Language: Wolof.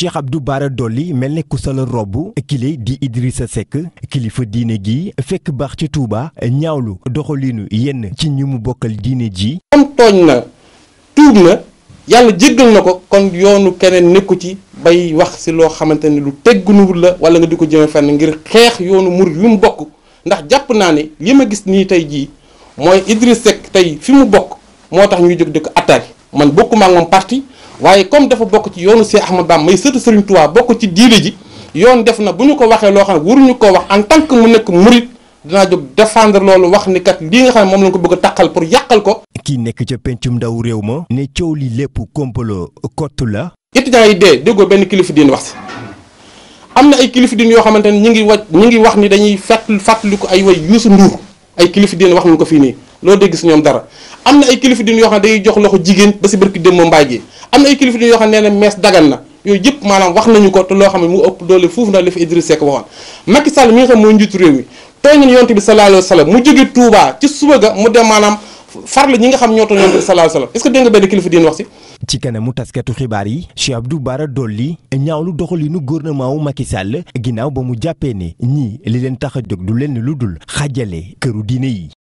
Cheikh Abdou Bara Dolly mel ne ku sala robb kile di Idrissa Seck kilifa diine gi fekk baax ci Touba ñaawlu doxalinu yenn ci ñi mu bokkal diine ji. comme tooñ na tuub na yàlla jéggal na ko kon yoonu keneen nekku ci bay wax si loo xamante ne lu teggunuwul la wala nga di ko jëme fenn ngir xeex yoonu murid wi mu bokk ndax jàpp naa ne li ma gis nii tey jii mooy Idrissa Seck tey fi mu bokk moo tax ñuy jóg di ko attaqué man bokkuma ak moom parti waaye comme dafa bokk ci yoonu Cheikh Ahmad Bamba may sëtu Serigne Touba bokk ci diine ji yoon def na bu ñu ko waxee loo xam ne waruñu koo wax en tant que mu nekk murid dinaa jóg défendre loolu wax ni kat lii nga xam ne moom lañ ko bëgg a taqal pour yàqal ko. kii nekk ca pencum ndaw réew ma ne coow li lépp komplo kottu la. étudiants yi dee déggoo benn kilifa diine wax si am na ay kilifa diine yoo xamante ne ñu ngi wa ñu ngi wax ni dañuy fàttali fàttaliku ay way Youssou Ndour ay kilifa diine wax nañu ko fii nii loo dégg si ñoom dara am na ay kilifa diine yoo xam ne dañuy jox loxo jigéen ba si barki démb mbaay gi am na ay kilifa diine yoo xam ne nee na mees dagan na yooyu yëpp maanaam wax nañu ko te loo xam ne mu ëpp doole foofu na li fi Idriss Seck waxoon Macky Sall mi nga xam mooy njiitu réew mi tooñ nañu yonent bi sallallahu alayhi wa sallam mu jóge Touba ci suba ga mu dem maanaam farla ñi nga xam ñoo tooñ yonent bi sallallahu alayhi wa sallam est-ce que dégg nga benn kilifa diine wax si ci kanamu taskatu xibaar yi Cheikh Abdou Bara Dolly ñaawlu doxalinu gouvernement wu Macky Sall ginnaaw ba mu jàppee ne ñii li leen tax a jóg du leen lu dul xajale këru diine yi